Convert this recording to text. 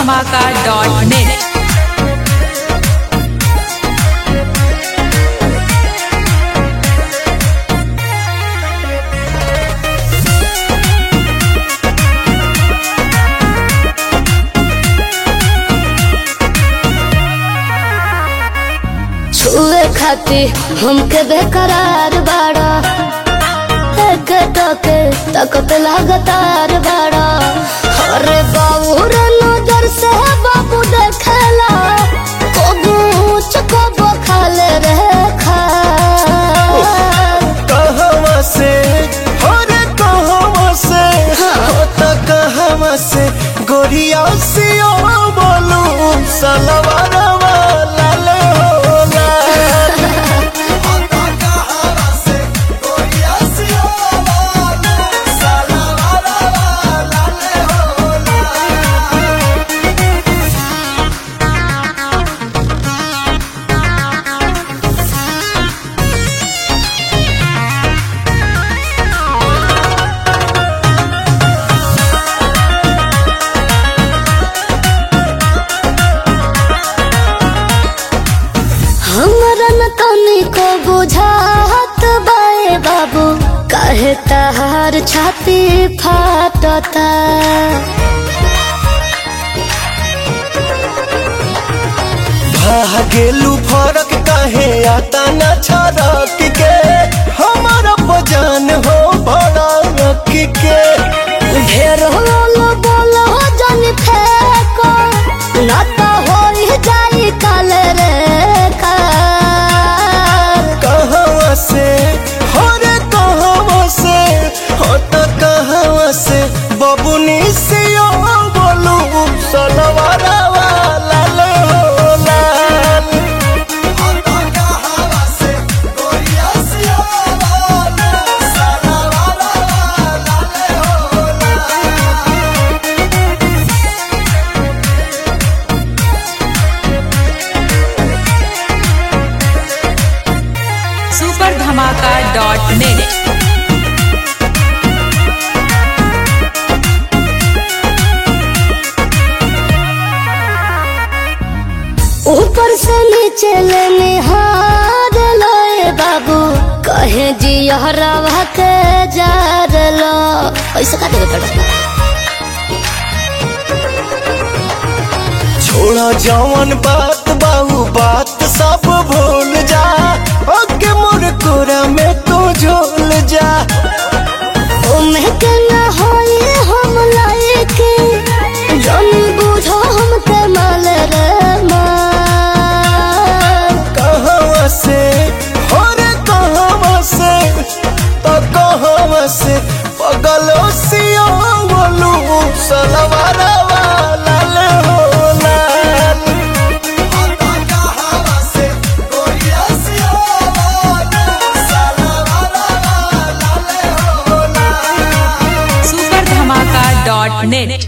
धमाका dot net छुए खाती हमके बेकरार बाड़ा एक टके तकत लगातार बाड़ा अरे बाबू रे नजर से बाबू देखेला कबू चकबो खाले रे खा कहवा से हो रे कहवा से हो त कहवा से गोरिया से ओ बोलू सलवारवा लाल हो लाल हो त कहवा से गोरिया से ओ बोलू सलवारवा लाल हो लाल हमरा न तनिको बुझात बाए बाबू काहे तहार छाती फाटता भागेलू फरक काहे आता न छरक के हमारा बजान हो भड़क के ढेर होलो बोलो जन फेको ना तो होई जाई काल रे कार कहवा से हो रे कहवा से हो त कहवा से बबुनी से ओ बोलू सलवारवा लाल हो लाल हो त कहवा से गोरिया से ओ बोलू सलवारवा लाल हो लाल सुपर धमाका डॉट नेट ऊपर से नीचे ले निहार लोए बाबू कहे जी हरवा के जार लो ऐसे का देवे पड़ा छोड़ा जवन बात बाहू बात सब भूल जा ओके मोर कोरा में तू झोल जा ओमे के न होई हम लायके जन बुझो हमके माल रे माल कहवा से हो रे कहवा से तो कहवा से पगलो सियो बोलू सलवारवा लाल हो लाल हो त कहवा से गोरिया सियो बोलू सलवारवा लाल हो लाल सुपर धमाका डॉट नेट